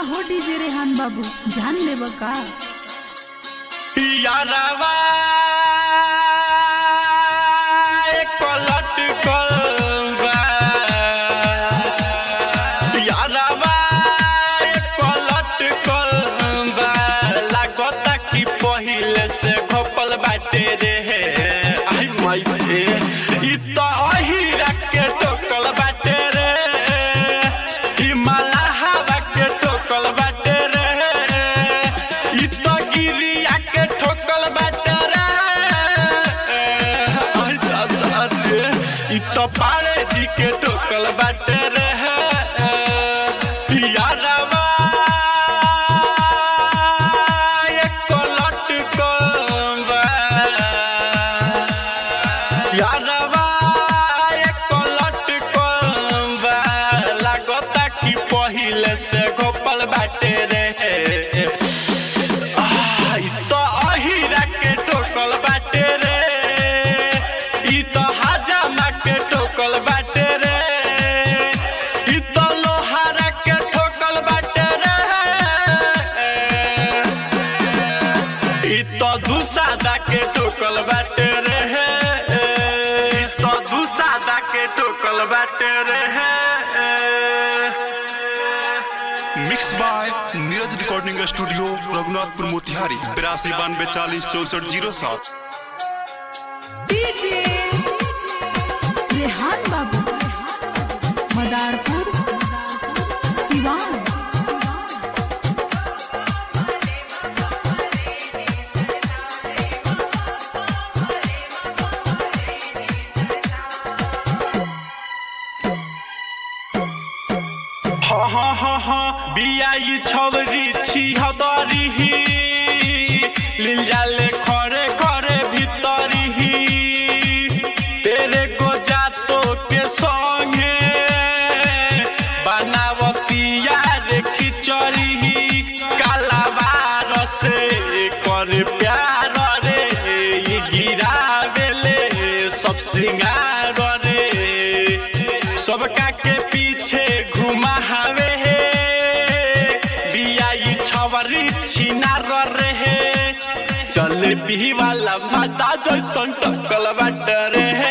हो डीजे रेहान बाबू जान लेब का यारवा एक लटकल बा यारवा एक लटकल बा लागता कि पहिले से घोपल बाटे रे आई माई रे ई त अहिरा के टोकल बाटे रे ई मलाहवा के टोकल बाटे रे ई त गिरिया के ठोकल बाटे रे आई दादा रे ई त पारे जी के ठोकल बाटे रे यारवा एक लटकल बा यारवा एक लटकल बा लागता कि पहिले से घोपल बाटे रे आह, ई त अहिरा के ठोकल बाटे रे ई त हाजामा के ठोकल बाटे रे ई त लोहारा के ठोकल बाटे रे ई त धुसादा के ठोकल बाटे रे ई त धुसादा के ठोकल बाटे रे mix by Neeraj recording studio Raghunathpur Motihari बिरासी बानवे चालीस चौसठ जीरो सात डीजे रेहान बाबू मदारपुर सिवान हा हा हा हा बियाई छवरी छी हदरी लील जाले खरे खरे भीतरी तेरे को जातो के संगे बनावतिया रे खिचड़ी कालाबार से कर प्यार रे ई गिरावेले सब सिंगार रे सबका के पीछे घुमा हवे हे बियाई छवरी छिना रे हे चल भी वाला माता जैसन टकल बाट रे हे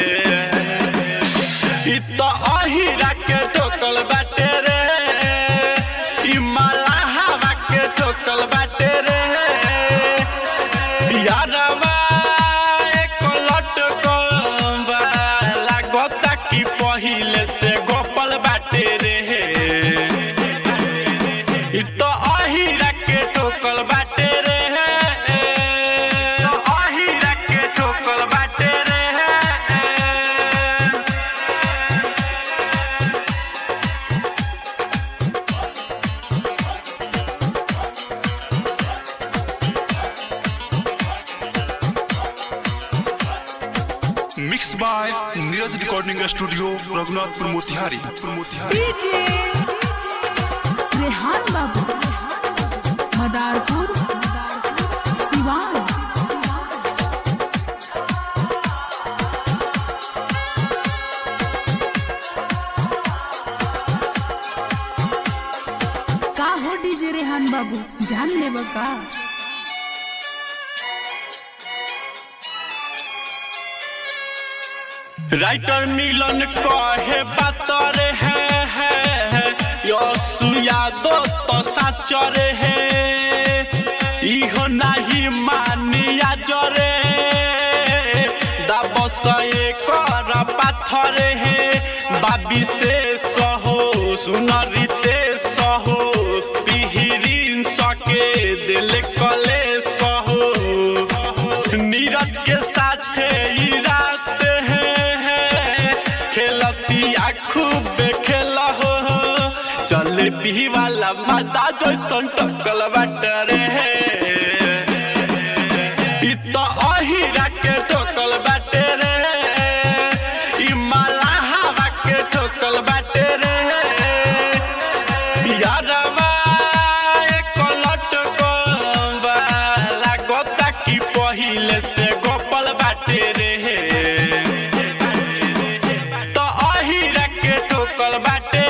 ई त अहिरा के टोकल बाटे रे ई मलाहवा के टोकल बाटे रे यारवा एक लटकल बा लागता कि पहिले से गोपल बाटे रे ई त अहिरा के ठोकल बाटे रे अहिरा के ठोकल बाटे रे mix by Neeraj recording studio Raghunathpur Motihari Motihari DJ Rehan बाबू मदारपुर सिवान का हो डीजे रेहान बाबू जान लेब का राइटर मिलन कहे बातर है है यसु यादव तो साचर है इहो नाही मानिया जरे दाबस कर पाथर है बाबी से सहो सुनरिते सहो पिहिरिन सके दिल कले सहो नीरज के साथ ई रात है, है खेलती खूब खेल हो चल भी वाला माता जैसन टकल बाट रे ई त अहिरा के टोकल बाटे रे ई मलाहवा के टोकल बाटे रे यारवा एक लटकल बा लागता कि पहिले से गोपल बाटे रे त अहिरा के ठोकल बाटे